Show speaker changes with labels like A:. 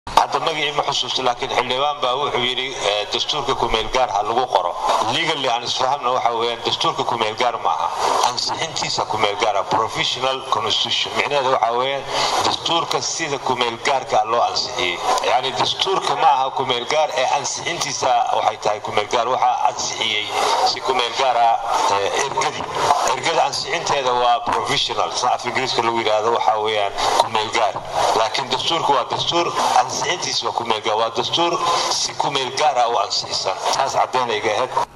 A: hadda magacii ma xusuusto laakiin xildhibaan baa wuxuu yidhi dastuurka kumeelgaar ha lagu qoro legally aan isfahamna waxa weeyaan dastuurka kumeelgaar maaha ansixintiisa kumeelgaara professional constitution micnaheeda waxa weeyaan dastuurka sida kumeelgaarka loo ansixiyey yani dastuurka ma aha kumeelgaar ee ansixintiisa waxay tahay kumeelgaar waxaa ansixiyey si kumeelgaara ergadi ergada ansixinteeda waa professional sida af ingiriiska lagu yidhaahdo waxa weeyaan kumeelgaar laakiin dastuurka waa dastuur ansixintiisa waa kumeelgaar waa dastuur si kumeelgaara u ansixisan taas caddeynayga ahayd